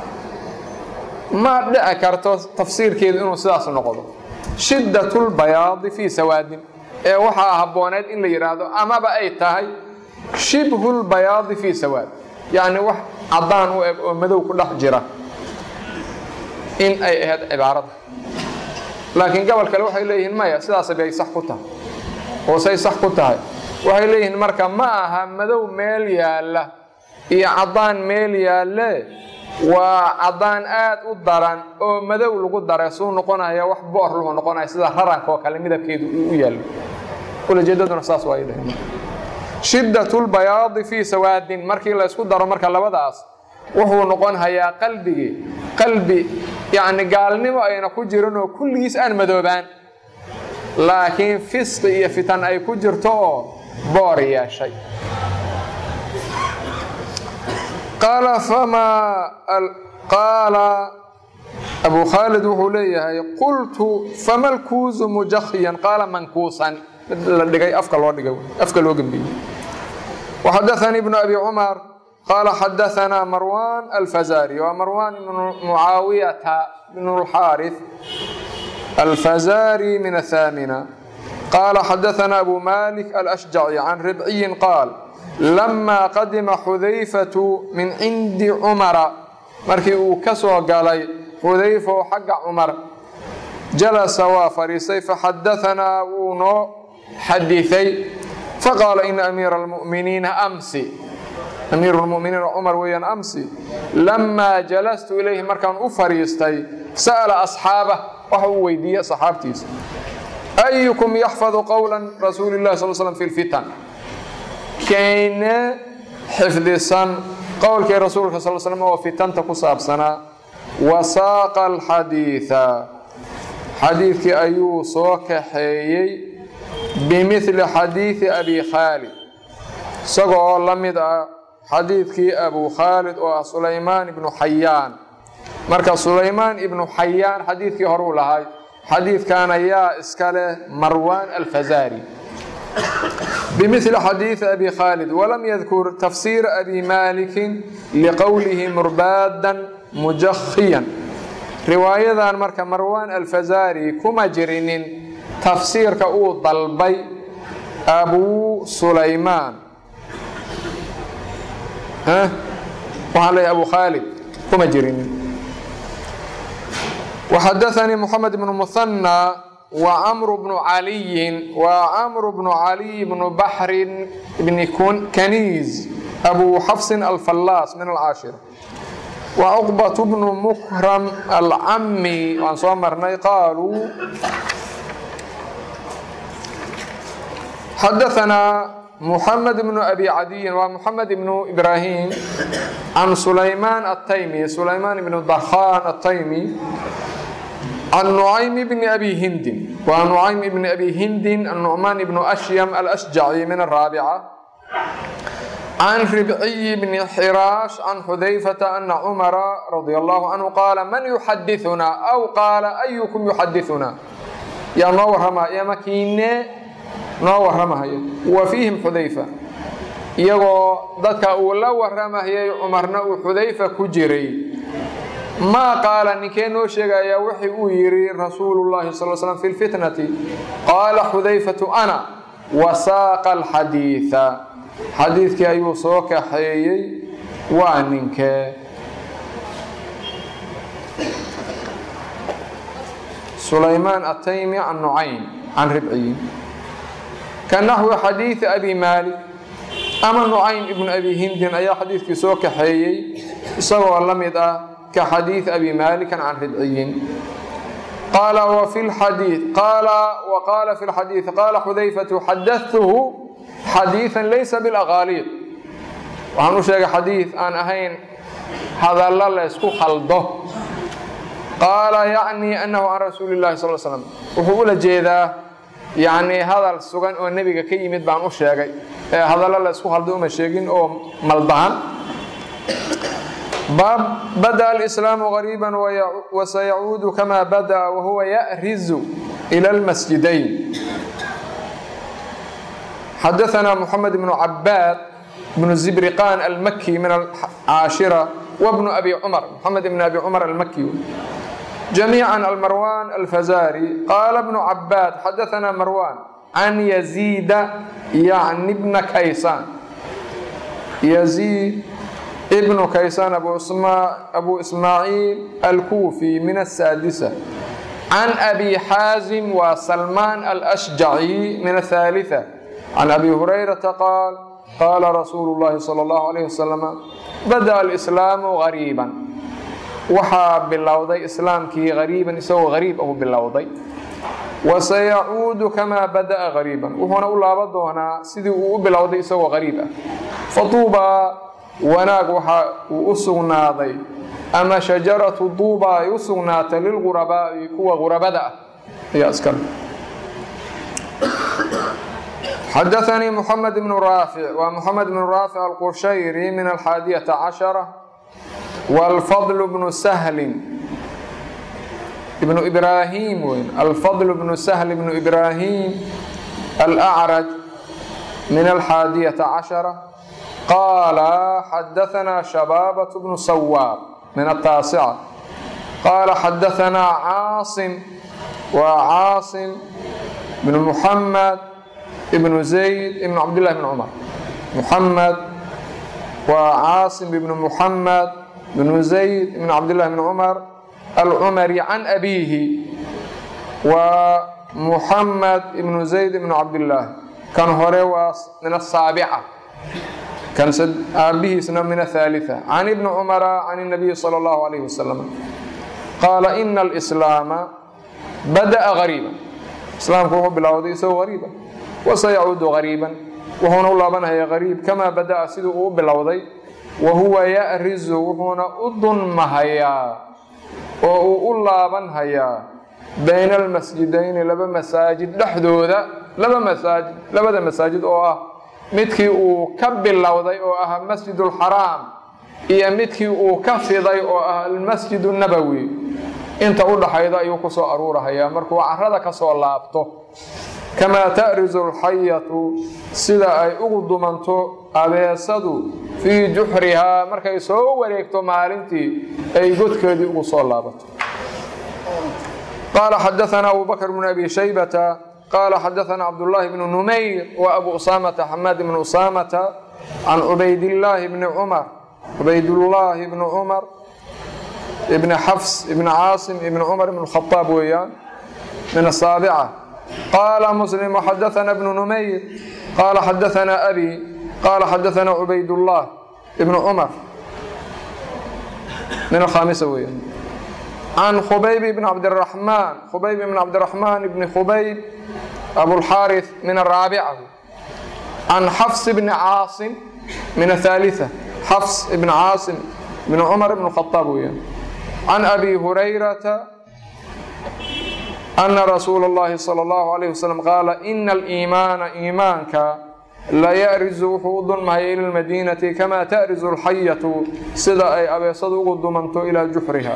ma dhici karto tafsiirkeedu inuu sidaas noqdo shiddat lbayaadi fii sawaadin ee waxaa habbooneed in la yidhaahdo amaba ay tahay shibhu lbayaadi fii sawaad yacni wax caddaan u eg oo madow ku dhex jira in ay ahayd cibaarada laakiin gobol kale waxay leeyihiin maya sidaas bay sax ku tahay oo say sax ku tahay waxay leeyihiin marka ma aha madow meel yaalla iyo caddaan meel yaalle waa caddaan aad u daran oo madow lagu daray suu noqonaya wax boor lahu noqonaya sida raranka oo kale midabkeedu uu u yaallo ulajeedaduna saas waa dhaheen shiddat lbayaadi fii sawaadin markii la ysku daro marka labadaas wuxuu noqon hayaa qalbigii qalbi yacni gaalnimo ayna ku jirin oo kulligiis aan madoobaan laakiin fisqi iyo fitan ay ku jirto oo boor yeeshay qaala famaa qaala abu khaalid wuxuu leeyahay qultu fama lkuusu mujakhiyan qaala mankuusan mid la dhigay afka loo dhigay afka loo gembiyey waxadaanii ibnu abi cumar qaala xadaanaa marwan alfazari waa marwan ibnu mucaawiyata bnu lxaarith alfazari min athamina qaala xadaanaa abu malik alashjaci can ribciyin qaal lama qadima xudayfatu min cindi cumara markii uu ka soo galay xudayfa oo xagga cumar jalasa waa fadhiistay faxadaanaa wuu noo xadiثay faqaala ina amiira اlmuminiina amsi amiiru lmuminiin cumar weeyaan amsi lamaa jalastu ilayhi markaan u fadhiistay sa'ala asxaabah waxa uu weydiiyey asxaabtiisa ayukum yaxfadu qowla rasuuli اllahi sal slm fi lfitan kayne xifdisan qowlkii rasuulka sal slm oo fitanta ku saabsanaa wasaaqa alxadiida xadiidkii ayuu soo kaxeeyey bimili xadiidi abi khaalid isagoo la mid ah xadiidkii abu khaalid oo ah sulaymaan ibnu xayaan marka sulaymaan ibnu xayaan xadiidkii horuu lahay xadiidkan ayaa iska leh marwan alfazari bimili xadiidi abi khaalid walam yadkur tafsiira abi maalikin liqowlihi murbaadan mujakhiyan riwaayadan marka marwan alfazari kuma jirinin tafsiirka uu dalbay abu sulaymaan waxaan leeyahay abu khaalid kuma jirinin waxadaanii moxamed ibnu muhanى وcmr بن عaliyi وcmr بن عaliي بن baxri بn kaniiz أbu xafsi alfallaas min alcaashira وcqbaة بن mkram alcami waan soo marnay qaaluu xadaثnaa محمد بن أبي عدي ومحمد بن إبراهيم عن سليمان التيمي سليمان بن ضخان التيمي عن نعيم بن أبي هند وعن نعيم بن أبي هند النعمان بن أشيم الأشجعي من الرابعة عن ربعي بن حراش عن حذيفة أن عمر رضي الله عنه قال من يحدثنا أو قال أيكم يحدثنا يا نورهما يا مكينة نورهما هي وفيهم حذيفة iyagoo dadka uu la waramahayay cumarna uu xudayfa ku jiray maa qaala ninkee noo sheegayaa wixii uu yidhi rasuulullahi sal slam fi lfitnati qaala xudayfatu ana wasaaqa alxadiida xadiidkii ayuu soo kaxeeyey waa ninkee sulaymaan ataymi can nucaym can ribciyi ka naxwi xadiidi abi maalik ama nucaym ibnu abi hindin ayaa xadiidkii soo kaxeeyey isagoo la mid ah ka xadiid abi maalikan can ribciyin qaala wafi lxadiid qaala wa qaala fi lxadiid qaala xudayfatu xadatuhu xadiidan laysa bilaqaaliid waxaan u sheegay xadiid aan ahayn hadallo la ysku khaldo qaala yacni annahu can rasuuli llahi sal slam wuxuu ula jeedaa yacni hadal sugan oo nebiga ka yimid baan u sheegay ee hadallo la ysku khaldo uma sheegin oo maldahan baab bada alislaamu gariiba wasayacuudu kama bada wahuwa ya'rizu ila almasjidayn xadaثna mحamed بن cabaad بن zibriqan almaki min alcaashira wbnu abi cumar mxamed bn abi cumar almaki jamiiعa almarwan alfazari qaala bnu cabaad xadaثna marwan can yaziida yacni bna kaysaan yaziid ibnu kaysaan abu ismaaciil alkuufi min asaadisa can abi xaazim waa salmaan alashjaci min athalitثa can abi hurayrata qaal qaala rasuulu llahi sala allahu alayh wasalam bada alislaamu gariiban waxaa bilowday islaamkii gariiban isagoo gariib ahu bilowday wasayacuudu kamaa bada'a gariiban wuxuuna u laaban doonaa sidii uu u bilowday isagoo gariib ah faduubaa wanaag waxa uu u sugnaaday ama shajaratu duuba ay u sugnaatay lilgurabaa'i kuwa gurabada ah ayaa iskale xadaثnii mحamed بن raafic waa mحamed بن raafic alqushayri min alxaadiyaةa caشhرة wاlfضل بnu shlin ibnu ibraahim weyn alfضل bnu shl bnu ibraahim alأcraj min alxaadiyaةa caشhرة qaala xadaثna shabaabaة bnu sawaab min الtaasicة qaala xadaثna caaصim waa caaصim bn mحamed ibnu zayd ibn cabdillahi bn cumar muxamed waa caasim ibnu muxamed bnu zayd ibn cabdillahi bn cumar alcumari can abiihi waa muxamed ibnu zayd ibnu cabdillaah kan hore waa min asaabica kan aabihiisna min athalitha can ibni cumara can nabiyi sala allahu alayhi wasalam qaala ina alislaama bada'a gariiba islaamku wuxuu bilowday isagoo gariiba wasayacuudu gariiban wuxuuna u laabanhaya gariib kamaa bada'a siduu uu u bilowday wa huwa ya'rizu wuxuuna u dunmahayaa oo uu u laabanhayaa bayna almasjidayni laba masaajid dhexdooda laba masaajid labada masaajid oo ah midkii uu ka bilowday oo ah masjid ulxaraam iyo midkii uu ka fiday oo ah almasjid nabowi inta u dhaxayda ayuu ku soo aruurahayaa markuu carada ka soo laabto kamaa ta'rizu alxayatu sida ay ugu dumanto abeesadu fii juxrihaa markay soo wareegto maalintii ay godkeedii ugu soo laabato qaala xadaثna abu bakr bn abi shaybata qaala xadaثna cabdullaahi bnu numayr wa abu usaamata xamaad bn usaamata can cubaydillaahi bni cumar cubaydullaahi bni cumar ibni xafs ibni caasim ibni cumar ibn khaaab weeyaan min asaabica qaala muslim xadaثna bnu numayr qaala xadaثna abi qaala xadaثna cubaydullah ibnu cumar min alkhaamisa weeyaan can khubayb ibn cabdiraxmaan khubayb ibn cabdiraxmaan ibni khubayb abulxaarith min araabica can xafs bni caasim min athalitha xafs ibn caasim bn cumar ibn khaaab weeyaan can abi hurayrata ana rasuula اllahi salى اllahu alayh wasalam qaala ina aliimaana iimaanka layarizu wuxuu u dulmahaya ila lmadiinati kamaa ta'rizu alxayatu sida ay abeesadu ugu dumanto ilaa juxriha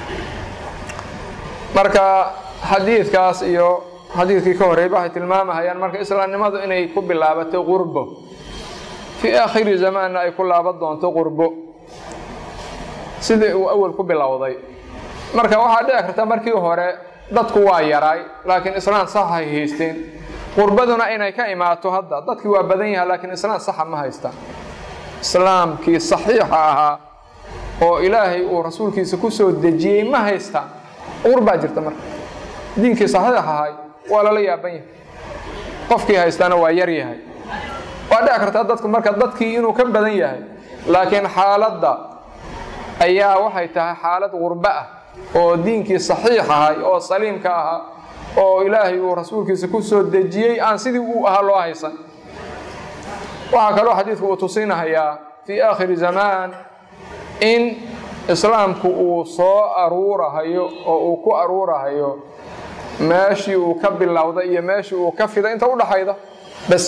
marka xadiidkaas iyo xadiidkii ka horreeyba waxay tilmaamahayaan marka islaamnimadu inay ku bilaabatay qurbo fii aakhiri zamaanna ay ku laaban doonto qurbo sidii uu awal ku bilowday marka waxaa dhici karta markii hore dadku waa yaraay laakiin islaan sax hay haysteen qurbaduna inay ka imaato hadda dadkii waa badan yaha laakiin islaan saxa ma haystaan islaamkii saxiixa ahaa oo ilaahay uu rasuulkiisa ku soo dejiyey ma haystaan qurbaa jirta marka diinkii saxiix ahay waa lala yaaban yahay qofkii haystaana waa yar yahay waa dhici kartaa dadku marka dadkii inuu ka badan yahay laakiin xaaladda ayaa waxay tahay xaalad qurbo ah oo diinkii saxiix ahay oo saliimka ahaa oo ilaahay uu rasuulkiisa ku soo dejiyey aan sidii uu ahaa loo haysan waxaa kaloo xadiidku uu tusinahayaa fii aakhiri zamaan in islaamku uu soo aruurahayo oo uu ku aruurahayo meeshii uu ka bilowday iyo meeshii uu ka fiday inta udhaxayda bas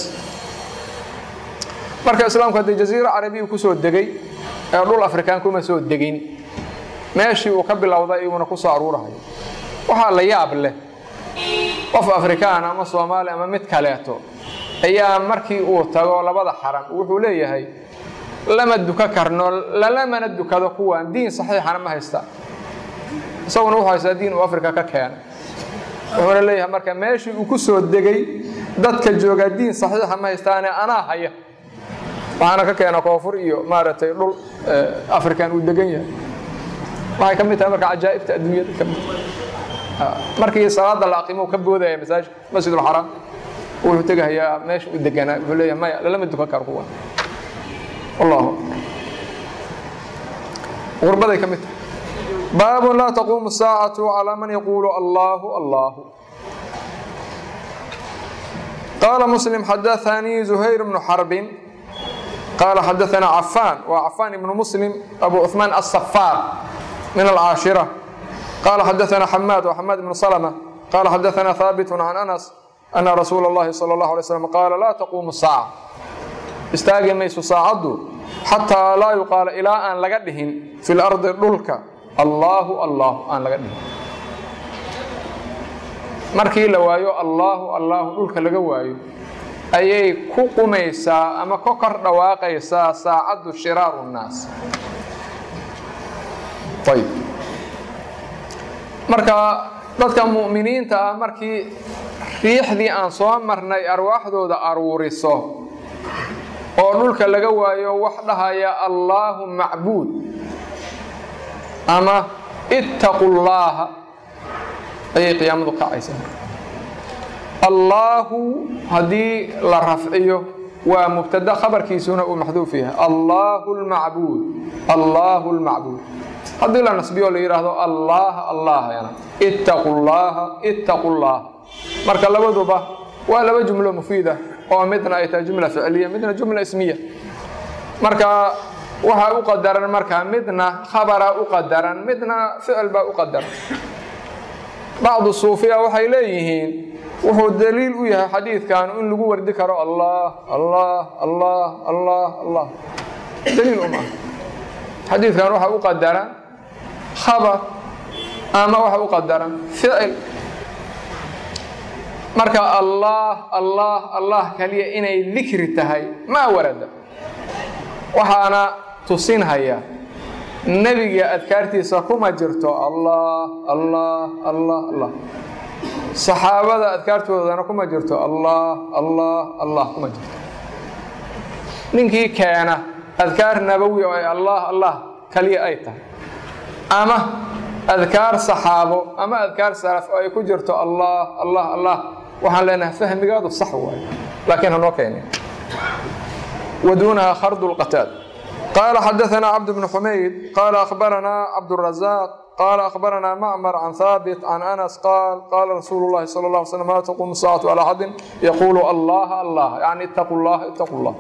marka islaamku haddii jaziira carabiya kusoo degay ee dhul afrikaan kuma soo degin meeshii uu ka bilowday iyuuna ku soo aruurahayo waxaa la yaab leh qof afrikaan ama soomaali ama mid kaleeto ayaa markii uu tago labada xaram wuxuu leeyahay lama duka karno lalamana dukado kuwan diin saxiixana ma haysta isaguna wuxuu haystaa diin uu afrika ka keenay wuxuuna leeyahay marka meeshii uu ku soo degay dadka joogaa diin saxiixa ma haystaane anaa haya waxaana ka keena koonfur iyo maaragtay dhul afrikan uu degan yahay waxay ka mid tahay marka cajaa'ibta adduunyada ka mid markii salaada la aqimo ka boodaya masaajid masjidulxaraam wuxuu tegahayaa meesha u deganaa wuxuu leeyahay maya lalama dukan karo kuwan wallahu غربday ka mid tahay baab laa taquumu الsaacaة calى man yaquulu allahu allahu qaala muslim xadaثanii زuhayr bnu xarbin qaala xadaثana cafaan waa cafaan ibnu muslim abu cuثmaan aلsafaar min alcaashirة qaala xadaثana xamaad wa xamaad ibnu slmة qaala xadaثana haabit can anas ana rasuula اllahi salى اllahu alay slam qaala laa taquumu الsaaca istaagi mayso saacaddu xataa laa yuqaala ilaa aan laga dhihin fi lardi dhulka allaahu allaahu aan laga dhihin markii la waayo allaahu allaahu dhulka laga waayo ayay ku qumaysaa ama ka kor dhawaaqaysaa saacaddu shiraaru nnaas ayb marka dadka mu'miniinta ah markii riixdii aan soo marnay arwaaxdooda aruuriso oo dhulka laga waayo wax dhahaya allaahu macbuud ama ittaqu llaaha ayay qiyaamadu kacaysaa allaahu haddii la rafciyo waa mubtada khabarkiisuna uu maxduuf yahay allaahu lmacbuud allaahu lmacbuud haddii la nasbiyo la yidhaahdo allaha allahayana ittaqu llaaha ittaqu llaaha marka labaduba waa laba jumlo mufiida oo midna ay tahay jumla ficliya midna jumla ismiya marka waxaa u qadaran markaa midna khabara u qadaran midna ficil baa u qadaran bacdu suufiya waxay leeyihiin wuxuu daliil u yahay xadiidkan in lagu wardi karo allah allah allah allah allah daliil uma aha xadiidkan waxaa u qadaran khabar ama waxa u qadaran ficil marka allah allah allah kaliya inay dikri tahay maa warada waxaana tusinhaya nebiga adkaartiisa kuma jirto allah allah allah allah saxaabada adkaartoodana kuma jirto allah allah allah kuma jirto ninkii keena adkaar nabowi oo ay allah allah kaliya ay tahay ama adkaar saxaabo ama adkaar salaf oo ay ku jirto allah allah allah waxaan leenahay fahmigaadu sax waayo laakiin hanoo keenin waduunaha khardu lqataad qaala xadaثana cabd bn xumayd qaala akhbaranaa cabdالrazaaq قال أخبرنا معمر عن ثابت عن أنس قال قال رسول الله صلى الله عليه وسلم لا تقوم الساعة على أحد يقول الله الله يعني اتقوا الله اتقوا الله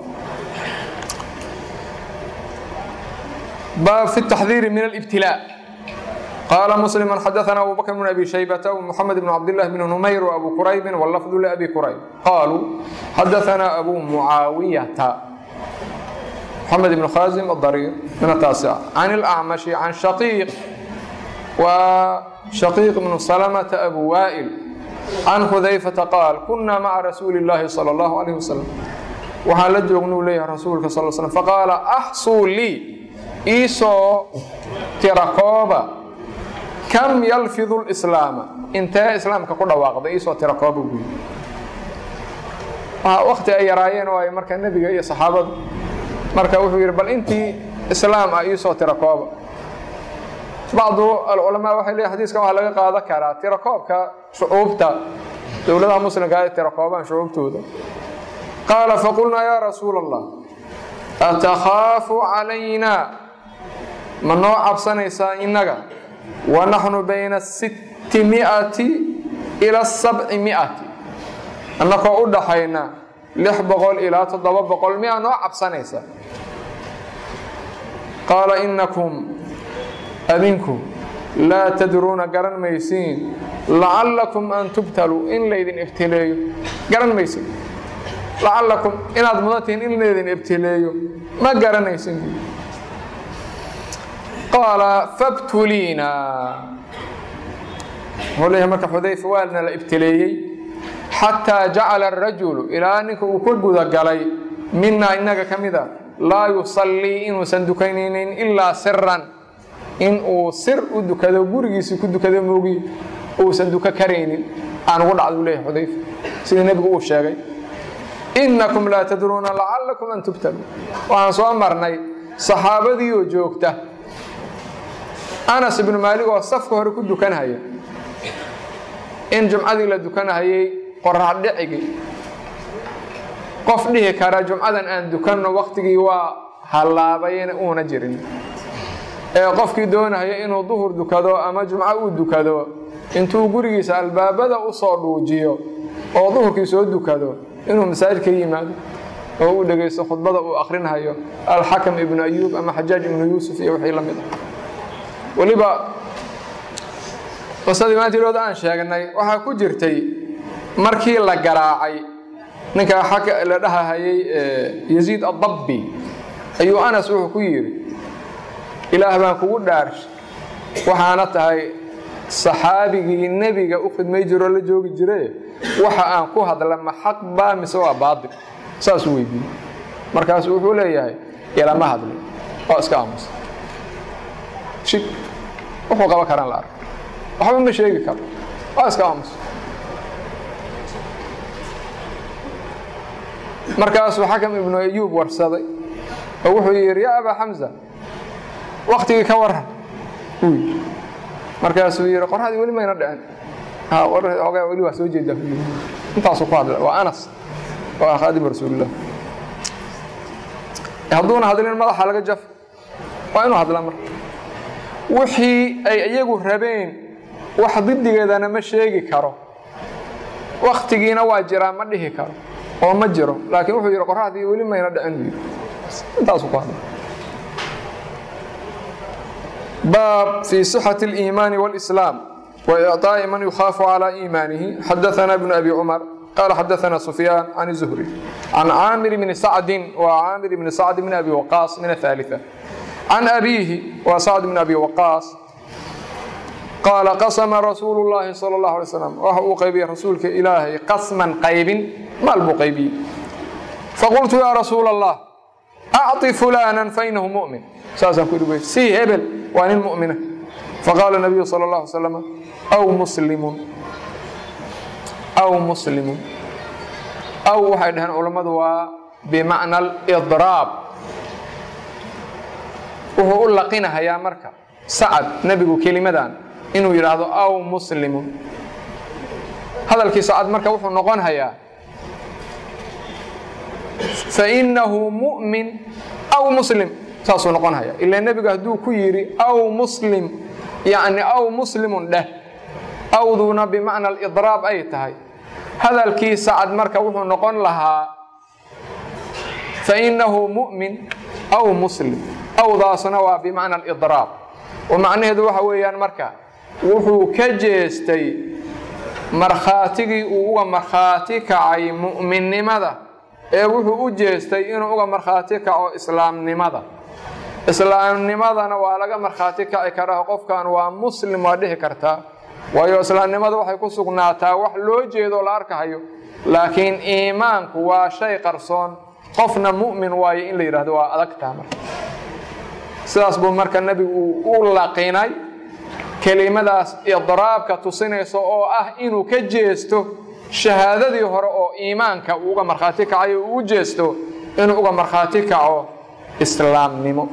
باب في التحذير من الابتلاء قال مسلم حدثنا أبو بكر بن أبي شيبة ومحمد بن عبد الله بن نمير وأبو كريب واللفظ لأبي كريب قالوا حدثنا أبو معاوية محمد بن خازم الضرير من التاسعة عن الأعمش عن شقيق وشقيق بن سلمة أبو وائل عن حذيفة قال كنا مع رسول الله صلى الله عليه وسلم waxaan la joognuu leeyahay rasuulka sal slam faqaala axsuu lii iisoo tirakooba kam yalfidu lislaama intee islaamka ku dhawaaqday iisoo tirakooba buyi wakti ay yaraayeen oo ay marka nebiga iyo saxaabadu marka wuxuu yidhi bal intii islaam ah iisoo tirakooba bacdu alculamaa waxay leeyihin xadiiskan waxaa laga qaadan karaa tirakoobka shucuubta dowladaha muslimka ay tirakoobaan shucuubtooda qaala faqulnaa yaa rasuula allah atakhaafu calaynaa ma noo cabsanaysaa innaga wa naxnu bayna sitti mi'ati ila sabci mi'ati annakoo u dhaxayna lix boqol ilaa toddoba boqol miyaa noo cabsanaysaa qaala innakum adinku laa tadruuna garan maysiin lacallakum an tubtaluu in laydin ibtileeyo garan maysiin lacallakum inaad mudantihiin in laydin ibtileeyo ma garanaysin qaala fabtuliina wuxuu leeyahay marka xudayfa waalna la ibtileeyey xataa jacala arajulu ilaa ninka uu ka gudagalay minaa innaga ka mida laa yusallii inuusan dukanaynin ilaa siran in uu sir u dukado gurigiisii ku dukado moogi uusan duka karaynin aan ugu dhacdu leeyahay xudayfa sida nebigu uu sheegay innakum laa tadruuna lacallakum an tubtalu waxaan soo marnay saxaabadii oo joogta anas ibnu maalig oo safka hore ku dukanhaya in jumcadii la dukanahayay qorax dhicigii qof dhihi kara jumcadan aan dukanno waktigii waa hallaabayna uuna jirin ee qofkii doonaya inuu duhur dukado ama jumco uu dukado intuu gurigiisa albaabada u soo dhuujiyo oo duhurkii soo dukado inuu masaajidka yimaado oo uu dhegaysto khudbada uu akrinhayo alxakam ibnu ayuub ama xajaaj ibnu yuusuf iyo wixii la mid ah weliba qisadii maantiilooda aan sheegnay waxaa ku jirtay markii la garaacay ninka xaka la dhahahayay yaziid addabbi ayuu anas wuxuu ku yidhi ilaah baan kugu dhaarshay waxaana tahay saxaabigii nebiga u khidmay jiroo la joogi jire waxa aan ku hadla ma xaq baa mise waa baatil saasuu weydiiyey markaasu wuxuu leeyahay ilama hadlin oo iska aamusa shig wuxuu qaban karaan la ark waxba ma sheegi karo waa iska aamusa markaasuu xakam ibnu ayuub warsaday oo wuxuu yidhi yaa abaa xamsa waktigii ka waran markaasuu yidhi qorradii weli mayna dhicin ogaa weli waa soo jeedaa intaasuu ku hadla waa anas oo ah khaadim rasuulillah hadduuna hadlin madaxa laga jaf waa inuu hadla marka wixii ay iyagu rabeen wax didigeedana ma sheegi karo waktigiina waa jiraa ma dhihi karo oo ma jiro laakiin wuxuu yidhi qorraxdii weli mayna dhicin buu yidhi intaasuu ku hadla باب في صحة الإيمان والإسلام وإعطاء من يخاف على إيمانه حدثنا ابن أبي عمر قال حدثنا سفيان عن الزهري عن عامر بن سعد وعامر بن سعد بن أبي وقاص من الثالثة عن أبيه وسعد بن أبي وقاص قال قسم رسول الله صلى الله عليه وسلم وهو قيبي رسولك إلهي قسما قيب ما البقيبي فقلت يا رسول الله أعطي فلانا فإنه مؤمن ساسا كل سي هبل وأن المؤمنة فقال النبي صلى الله عليه وسلم أو مسلم أو مسلم أو waxay dhaheen culammadu waa bimacna alidraab wuxuu u laqinahayaa marka sacad nebigu kelimadan inuu yidhaahdo aw muslimun hadalkii sacad marka wuxuu noqon hayaa fainahu mu'min aw muslim saasuu noqon haya ilaa nebigu hadduu ku yidhi aw muslim yacni aw muslimun dheh awduuna bimacna alidraab ay tahay hadalkii sacad marka wuxuu noqon lahaa fainahu mu'min aw muslim awdaasuna waa bimacna alidraab oo macnaheedu waxa weeyaan marka wuxuu ka jeestay markhaatigii uu uga markhaati kacay mu'minnimada ee wuxuu u jeestay inuu uga markhaati kaco islaamnimada islaamnimadana waa laga markhaati kaci karaa qofkan waa muslim waa dhihi kartaa waayo islaamnimada waxay ku sugnaataa wax loo jeedo la arkahayo laakiin iimaanku waa shay qarsoon qofna mu'min waayo in la yidhahdo waa adagtaa marka sidaas buu marka nebigu uu u laqinay kelimadaas idraabka tusinaysa oo ah inuu ka jeesto shahaadadii hore oo iimaanka uu uga markhaati kacayo uu u jeesto inuu uga markhaati kaco islaamnimo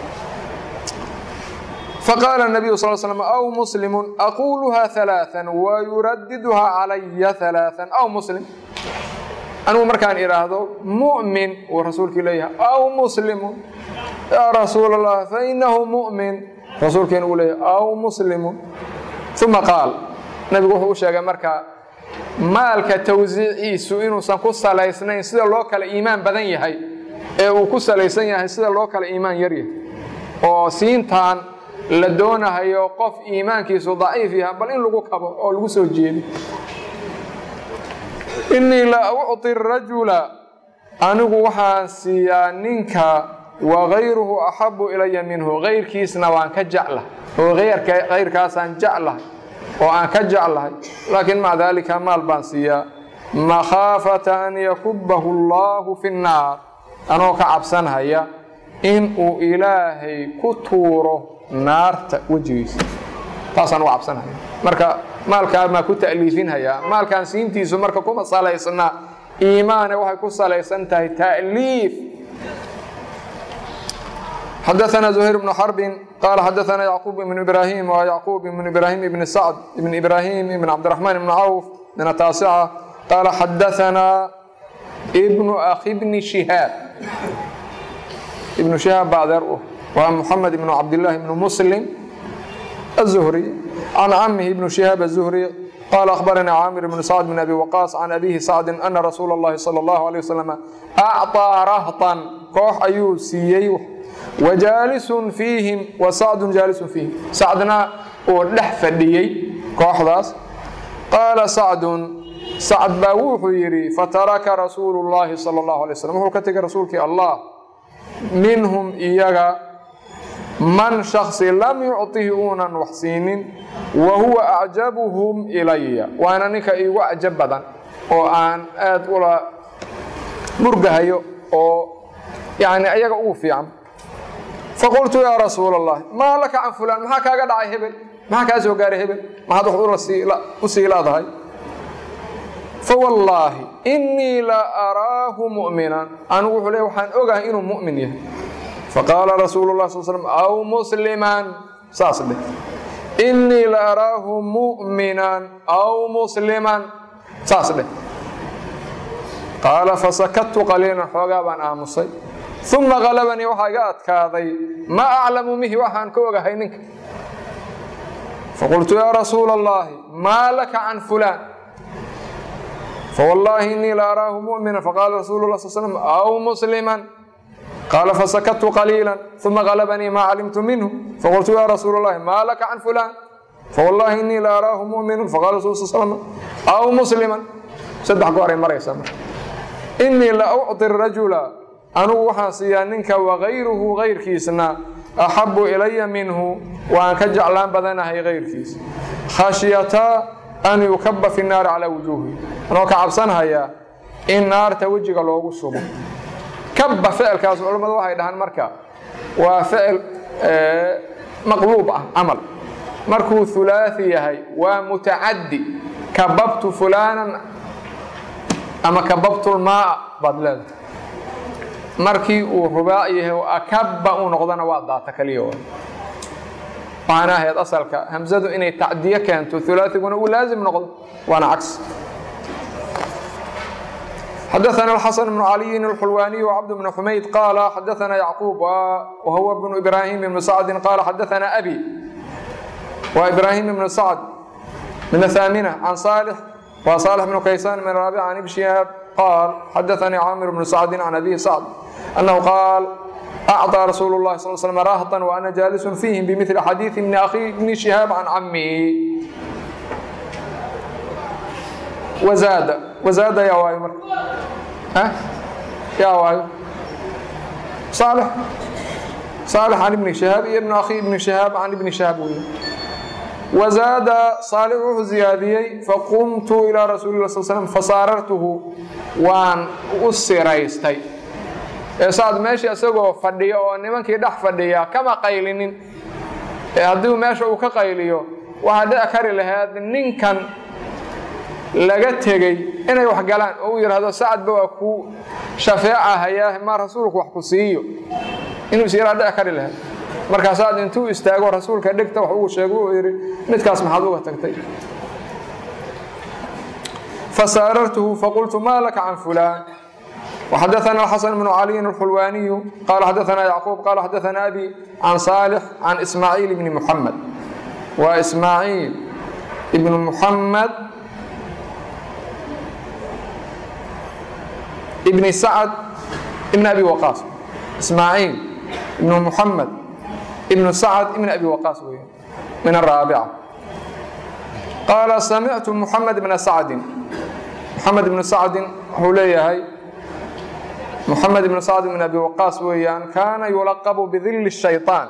faqaala nabiyu sal slam aw muslimun aquuluha alaaan wayuradiduha calaya alaaan aw muslim anigu markaan idhaahdo mu'min uu rasuulkii leeyahay aw muslimun yaa rasuul allah fainahu mu'min rasuulkiina uu leeyahay aw muslimun uma qaal nabigu wuxuu u sheegay marka maalka tawsiiciisu inuusan ku salaysnayn sida loo kala iimaan badan yahay ee uu ku salaysan yahay sida loo kala iimaan yaryahay oo siintaan la doonahayo qof iimaankiisu daciif yahay bal in lagu kabo oo lagu soo jeedo innii la ucطi rajula anigu waxaan siiyaa ninka wagayruhu axabu ilaya minhu kayrkiisna waan ka jeclahay oo kayrkaasaan jeclahay oo aan ka jeclahay laakiin maca daalika maal baan siiyaa makhaafata an yakubahu allahu fi nnaar anoo ka cabsanhaya in uu ilaahay ku tuuro naarta wejigiisa taasaan uga cabsanhaya marka maalkaa maa ku ta'liifinhayaa maalkaan siintiisu marka kuma salaysna iimaane waxay ku salaysan tahay ta'liif xadaثna زhayr بن xرb qal xadaثna yعquب بن إbrahim w yعquب بن إbrahim بn sعد بn إbrahim بn cabdالرحمن بn cawf min الtaaسcة qala xadaثna بن أkhi بn شihaab ibn شihaab ba adeer u waa mحamed بn cabdالlahi بn msلm الزهري عن cmه بن شihaab الزهري qال أخبرnي cاmر بن سعد بن أbي وقاص عن أbيه سعد أنa رasuul الlahi صلى الله عليه وسلم أعطىa رهطا koox ayuu siiyey wajaalisun fiihim wa sacdun jaalisun fiihim sacdna uu dhex fadhiyey kooxdaas qaala sacdun sacd baa wuxuu yidhi fataraka rasuulu llaahi sala allahu alay slam wuxuu ka tegay rasuulkii allah minhum iyaga man shaksi lam yucطihi uunan wax siinin wa huwa acjabuhum ilaya waana ninka iigu cajab badan oo aan aad ula murgahayo oo yani ayaga ugu fiican faqultu yaa rasuul allahi maa laka can fulaan maxaa kaaga dhacay hebel maxaa kaa soo gaaray hebel maxaad wax u sii laadahay fawallaahi innii la araahu mu'minan anigu wuxuu le waxaan ogahay inuu mu'min yahay faqaala rasuulu lah sal slm aw musliman saas dheh innii la araahu mu'minan aw musliman saas dheh qaala fasakadtu qaliilan xoogaa baan aamusay uma qalabanii waxaa iga adkaaday maa aclamu mihi waxaan ka ogahay ninka faqultu yaa rasuula allahi maa laka can fulaan fawallaahi innii la araahu mu'mina faqaala rasuulu lah sal slm aw musliman qaala fasakadtu qaliila uma qalabanii maa calimtu minhu faqultu yaa rasuula allahi maa laka can fulaan fawallaahi innii la araahu mu'minu faqala rasul sal slm aw musliman saddex gooray maraysaa marka innii la ucطi rajula anugu waxaan siiyaa ninka wagayruhu kayrkiisna axabu ilaya minhu waan ka jeclaan badanahay kayrkiis khashyataa an yukaba fi naari calaa wujuuhi anoo ka cabsanhayaa in naarta wejiga loogu subo kaba ficilkaas culammadu waxay dhahaan marka waa ficil maqluub ah camal markuu hulaaثi yahay waa mutacaddi kababtu fulaanan ama kababtu lmaaa baad leedahay markii uu rubaac yahay oo akaba uu noqdona waa daata kaliya waxaana ahayd asalka hamzadu inay tacdiye keento hulaaثiguna uu laazim noqdo waana cagsi xadaثna الxaسن بن عaliyi الxulwaniي وcبد بن xumayd qala xadaثna yعquub whuwa بن إbrahim بن sacdi qala xadaثna abi وإبراهيم بن سعد من الثامنة عن صالح وصالح بن كيسان من الرابعة عن ابن شهاب قال حدثني عامر بن سعد عن أبي سعد أنه قال أعطى رسول الله صلى الله عليه وسلم راهطا وأنا جالس فيهم بمثل حديث من أخي ابن شهاب عن عمه وزاد وزاد يا وايمر ها يا وايمر صالح صالح عن ابن شهاب ابن أخي ابن شهاب عن ابن شهاب ويه. وزاد صالح wuxuu ziyaadiyey faqumtu ilaa rasuuli lah sal slm fasaarartuhu waan u siraystay ee sacad meesha isagoo fadhiya oo nimankii dhex fadhiya kama qaylinin ee haddii meesha uu ka qayliyo waxaa dhici kari lahayd ninkan laga tegey inay wax galaan oo uu yidhaahdo sacadba waa ku shafeecahayaa ma rasuulku wax ku siiyo inuu is yaraa dhici kari lahayd markaasaad intuu istaago rasuulka dhegta wax ugu sheego uu yidhi midkaas maxaad uga tagtay fasaarartuhu faqultu maa laka can fulaan وحدثنا الحسن بن علي الحلواني قال حدثنا يعقوب قال حدثنا أبي عن صالح عن إسماعيل بن محمد وإسماعيل بن محمد ابن سعد ابن أبي وقاص إسماعيل بن محمد ابن سعد ابن أبي وقاص من الرابعة قال سمعت محمد بن سعد محمد بن سعد هوليهي محمد بن سعد بن أبي وقاص ويان كان يلقب بظل الشيطان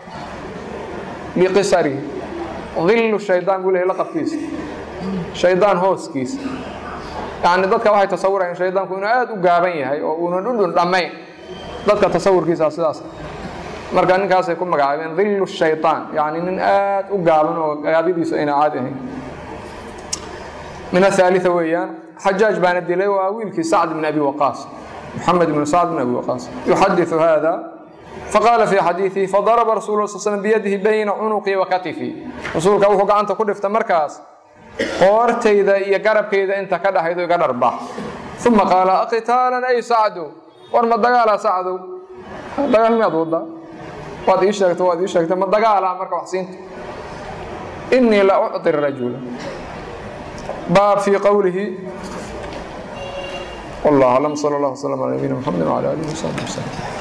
بقصره ظل الشيطان يقول لقب كيس شيطان هوس كيس يعني dadka waxay tasawurayaan shaydaanku inuu aad u gaaban yahay oo uunan dhudhun dhammayn dadka tasawurkiisa sidaas marka ninkaasay ku magacaabeen dhillu shaytaan yani nin aad u gaaban oo gaabadiisu ayna caadi ahayn min athalitha weeyaan xajaaj baana dilay waa wiilkii sacd bin abi waqaas محمد بن سعد بن أبي وقاص يحدث هذا فقال في حديثه فضرب رسول الله صلى الله عليه وسلم بيده بين عنقي وكتفي رسولك وحو قعنت كدفت مركز قورتيدا يا قربكيدا انت كدحيدو iga dharbax ثم قال اقتالا اي سعد war ma dagaala sacdow dagaal miyaad wada waad ii sheegtay waad ii sheegtay ma dagaala marka wax siinta إني لا أعطي الرجل باب في قوله والله أعلم صلى الله وسلم على نبينا محمد وعلى آله وصحبه وسلم